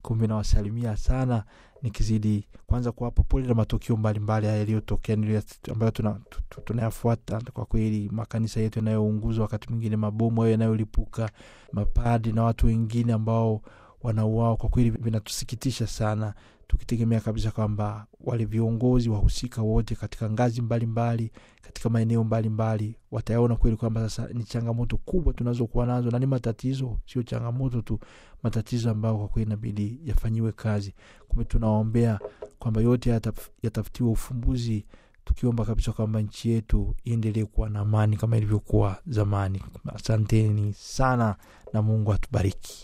kumbe nawasalimia sana nikizidi kwanza kuwapa pole na matukio mbalimbali haya yaliyotokea ambayo tunayafuata tuna kwa kweli makanisa yetu yanayounguzwa wakati mwingine mabomu hayo yanayolipuka mapadi na watu wengine ambao wanauao kwa kweli vinatusikitisha sana tukitegemea kabisa kwamba wale viongozi wahusika wote katika ngazi mbalimbali mbali, katika maeneo mbalimbali watayaona kweli kwamba sasa ni changamoto kubwa tunazokuwa nazo na ni matatizo sio changamoto tu matatizo ambayo kwa kweli inabidi yafanyiwe kazi kumbe tunawaombea kwamba yote yataf, yatafutiwe ufumbuzi tukiomba kabisa kwamba nchi yetu iendelee kuwa na amani kama ilivyokuwa zamani asanteni sana na mungu atubariki